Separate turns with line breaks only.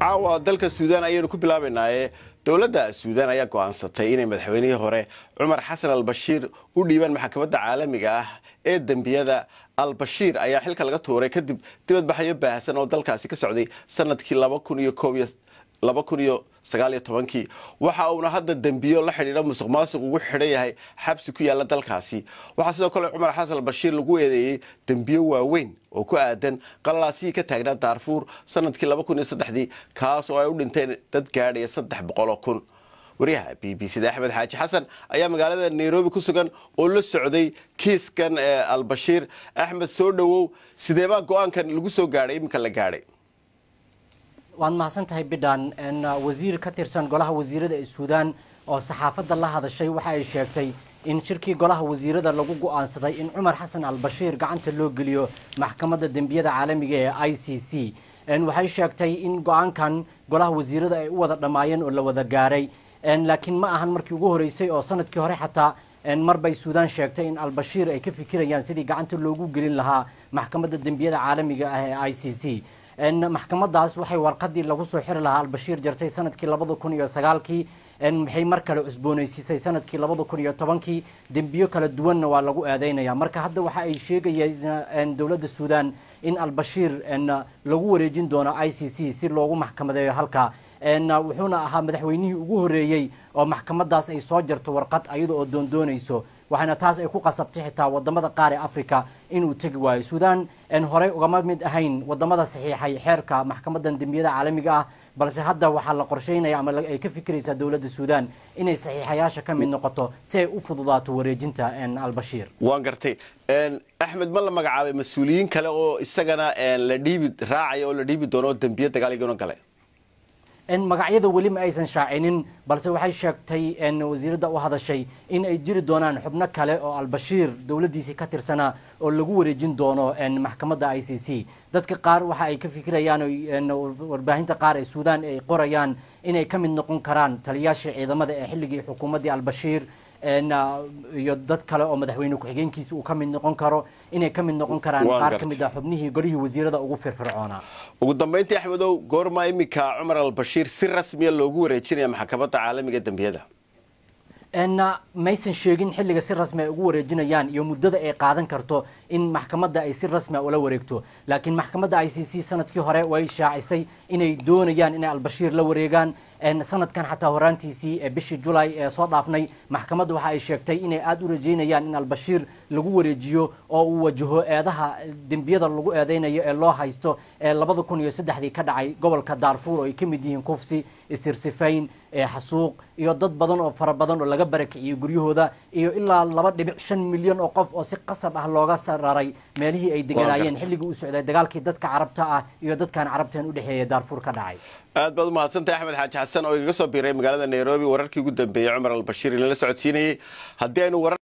caawa dalka suudaan ayaynu ku bilaabaynaaye dowladda suudaan ayaa go'aansatay inay madaxweynihii hore cumar xasan albashiir u dhiibaan maxkamadda caalamiga ah ee dembiyada albashiir ayaa xilka laga tuuray kadib dibadbaxyo baahsan oo dalkaasi ka socday sanadkii kii waxa uuna hadda dembiyo la xidhiidha musuq maasuq ugu xidhan yahay xabsi ku yaala dalkaasi waxaa sidoo kale cumar xasan albashiir lagu eedeeyey dembiyo waaweyn oo ku aadan qalalaasihii ka taagnaa daarfuur sanadkii kaas oo ay u dhinteen dad gaadhaya saddex boqoloo kun waryaha b b cda axmed xaaji xasan ayaa magaalada nairobi ku sugan oo la socday kiiskan albashiir axmed soo dhowow sideebaa go-aankan lagu soo gaadhay iminka la gaadhay
waad mahadsan tahay bidhan wasiir ka tirsan golaha wasiirada ee suudaan oo saxaafadda la hadashay waxa ay sheegtay in shirkii golaha wasiirada lagu go'aansaday in cumar xasan albashiir gacanta loo geliyo maxkamadda dembiyada caalamiga ee i c c waxay sheegtay in go-aankan golaha wasiirada ay u wada dhammaayeen oo la wada gaaray laakiin ma ahan markii ugu horeysay oo sanadkii hore xataa mar bay suudaan sheegtay in albashiir ay ka fikirayaan sidii gacanta loogu gelin lahaa maxkamadda dembiyada caalamiga ah ee i c c maxkamadaas waxay warqadii lagu soo xiri lahaa albashiir jartay sanadkii labada kun iyo sagaalkii maxay mar kale cusboonaysiisay sanadkii labada kun iyo tobankii dembiyo kala duwanna waa lagu eedeynaya marka hadda waxa ay sheegayeen dowladda suudaan in albashiir lagu wareejin doono i c c si loogu maxkamadeeyo halka wuxuuna ahaa madaxweynihii ugu horeeyey oo maxkamadaas ay soo jarto warqad ayada oo doondoonayso waxaana taas ay ku qasabtay xitaa wadamada qaar ee africa inuu tegi waayo suudaan horey ugama mid ahayn wadamada saxiixay xeerka maxkamadan dembiyada caalamiga ah balse hadda waxaa la qorsheynaya ama ay ka fikiraysaa dowladda suudaan inay saxiixayaasha ka mid noqoto si ay u fududaato wareejinta albashiir
waan gartay axmed ma la magacaabay mas-uuliyiin kale oo isagana la dhiibi raacaya oo la dhiibi doono dembiyo dagaaligano gale
magacyada weli ma aysan shaacinin balse waxay sheegtay wasiiradda u hadashay in ay jiri doonaan xubno kale oo albashiir dowladdiisii ka tirsanaa oo lagu wareejin doono maxkamadda i c c dadka qaar waxa ay ka fikirayaan warbaahinta qaar ee suudaan ay qorayaan inay ka mid noqon karaan taliyaashii ciidamada ee xilligii xukuumaddii albashiir iyo dad kale oo madaxweyne ku-xigeenkiisa uu ka mid noqon karo inay ka mid noqon karaan qaar ka mid ah xubnihii golihii wasiirada ugu firfircoonaa
ugu dambeyntii axmedow goorma iminka cumar albashiir si rasmiya loogu wareejinaya maxkamadda caalamiga dembiyada
maysan sheegin xilliga si rasmi ay ugu wareejinayaan iyo muddada ay qaadan karto in maxkamadda ay si rasmia ula wareegto laakiin maxkamadda i c c sanadkii hore way shaacisay inay doonayaan inay albashiir la wareegaan sanadkan xataa horaantiisii ee bishii julay ee soo dhaafnay maxkamadda waxa ay sheegtay inay aada u rajeynayaan in albashiir lagu wareejiyo oo uu wajaho eedaha dembiyada lagu eedeynayo ee loo haysto ee labada kun iyo saddexdii ka dhacay gobolka daarfuur oo ay ka mid yihiin kufsi isirsifayn xasuuq iyo dad badan oo fara badan oo laga barakiciyey guryahooda iyo ilaa laba dhibic shan milyan oo qof oo si qasab ah looga sararay meelihii ay deganaayeen xilligii uu socday dagaalkii dadka carabta ah iyo dadkaan carabtan u dhexeeya daarfuur ka dhacay
aad baad umahadsantahay axmed xaaji xasan oo igaga soo biiray magaalada nairobi wararkii ugu dambeeyey cumar albashiir inala socodsiinayey haddii aynu